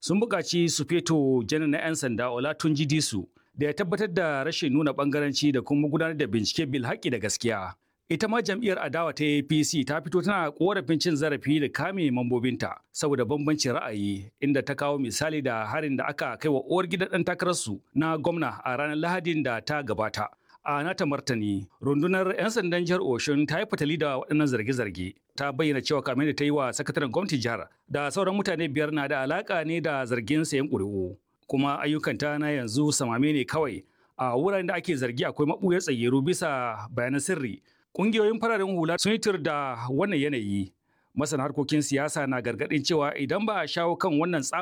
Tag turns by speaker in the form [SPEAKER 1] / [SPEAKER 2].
[SPEAKER 1] sun buƙaci su feto janar na 'yan sanda Olatunji Disu da ya tabbatar da rashin nuna ɓangaranci da kuma gudanar da bincike bil haƙƙi da gaskiya. Ita ma jam'iyyar adawa ta APC ta fito tana korafin cin zarafi da kame mambobinta saboda bambancin ra'ayi inda ta kawo misali da harin da aka kai wa uwar gidan ɗan takararsu na gwamna a ranar Lahadin da ta gabata. A nata martani, rundunar 'yan sandan jihar Oshun ta yi fatali da waɗannan zarge-zarge. Ta bayyana cewa kamar da ta yi wa sakataren gwamnatin jihar da sauran mutane biyar na da alaƙa ne da zargin sayan ƙuri'u. Kuma ayyukanta na yanzu samame ne kawai. A wuraren da ake zargi akwai maɓuyar tsayyaru bisa bayanan sirri. Ƙungiyoyin fararen hula sun yi tur da wannan yanayi. Masana harkokin siyasa na gargaɗin cewa idan ba a shawo kan wannan